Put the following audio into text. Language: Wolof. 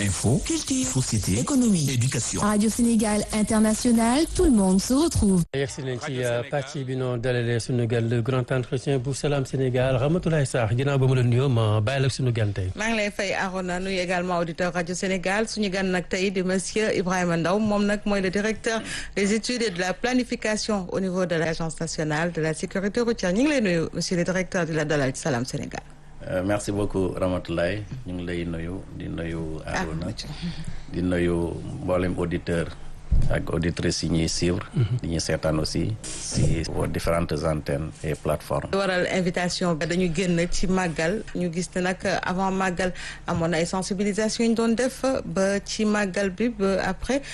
Info, culture, société, économie, éducation. Radio Sénégal International, tout le monde se retrouve. yegsi nañ ci pàcc bi noo dalalee suñu gan le grand entretien bu Salam Sénégal Ramatoulaye Sarr ginnaaw ba ma la nuyoo ma bàyyi la suñu gan tey. maa ngi lay fay Arona nuyu également auditeur radio Sénégal suñu gan nag tey di monsieur Ibrahima Ndaw moom nag mooy le directeur des études et de la planification au niveau de l'agence nationale de la sécurité routière ñu ngi lay nuyu monsieur le directeur di la dalal ci Salam Sénégal. Euh, merci beaucoup Ramatoulaye ñu ngi lay nuyu di nuyu Arona di nuyu mboolem auditeur ak auditrices yi ñuy suivre di ñuy seetaan aussi si aux différentes antennes et plateformes waral invitation bi dañu génn ci màggal ñu gis ne nag avant màggal amoon na ay sensibilisation yi ñu doon def ba ci màggal bi ba après